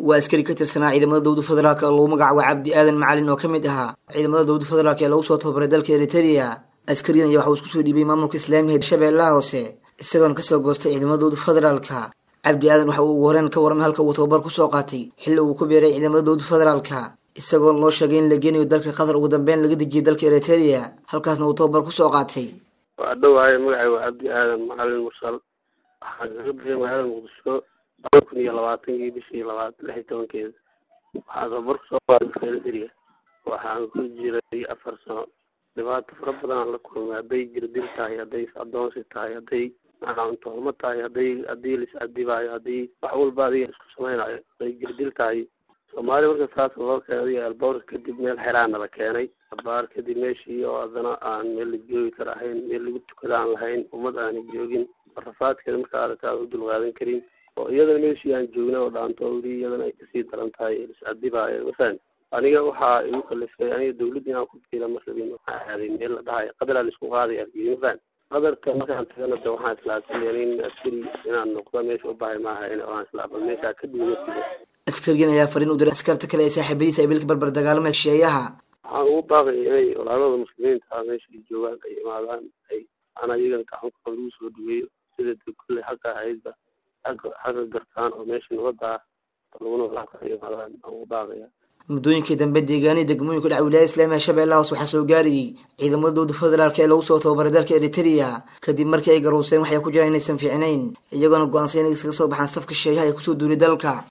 waa askari ka tirsanaa ciidamada dowlada federaalk oo lagu magacaabo cabdi aadan macalin oo ka mid ahaa ciidamada dowlada federaalk ee lagu soo tababaray dalka eriteria askarigan ayaa waxa uu isku soo dhiibay maamulka islaamiga shabeellaha hoose isagoona kasoo goostay ciidamada dowlada federaalka cabdi aadan waxa uu ugu horeen ka warramay halka uu tababar kusoo qaatay xilli uu ku beeray ciidamada dowlada federaalka isagoona loo sheegay in la geenayo dalka qatar ugu dambeyn laga dejiyay dalka eriteria halkaasna uu tababar kusoo qaatay waa dhowaaye magacay waa cabdi aadan macalin mursal waxaan kaga bixiyay magaalada muqdisho laba kun iyo labaatankii bishii labaad lix iyo tobankeeda waxaan tababar kusoo qaaday dalka eriteria waxaan ku jiray afar sano dhibaato fara badanaan la kulmay hadday jirdil tahay hadday adoonsi tahay hadday macnaantoolmo tahay hadday haddii lis adibaayo haddii wax walba adiga isku samaynayo hadday jirdil tahay soomaaliya marka saas loo keenay elbowr kadib meel xeraana la keenay abaar kadib meeshii oo haddana aan meel la joogi kara ahayn meel lagu tukada aan lahayn ummad aanay joogin rafaadkeeda marka aragta aan u dulqaadan karin oo iyadana meeshii aan joogna oo dhaanto weli iyadana ay kasii daran tahay is-adibaayo masalan aniga waxaa igu kalifay aniga dawladda inaan ku biira markabin waxaa aaday meel la dhahayo qadar aan isku qaaday argii masalan qadarka markaan tagana de waxaan islaasay nin askari inaan noqdo meesha u bahay maaha in aan islaaba meeshaa ka duwanasido askarigan ayaa fariin u diray askarta kale ee saaxiibadiisa ay bilka barbar dagaalamaya shisheeyaha waxaan ugu baaqaya inay walaalada muslimiinta meesha ay joogaan ay imaadaan ay ana iyagana gacanka lagu soo dhaweeyo sida de kulley xagga ahaydba xagga xagga gartaan oo meesha nabadda ah laguna walaaka ay imaadaan aan ugu baaqaya muddooyinkii dambe deegaanihii degmooyinka dhaca wilaayada islaamiga shabeellaha hoos waxaa soo gaarayay ciidamada dowlada federaalk ee lagu soo tababaray dalka eriteria kadib markii ay garouseen waxay ku jiraan inaysan fiicnayn iyagoona go-aansan inay iskaga soo baxaan safka shisheeyaha ee kusoo duulay dalka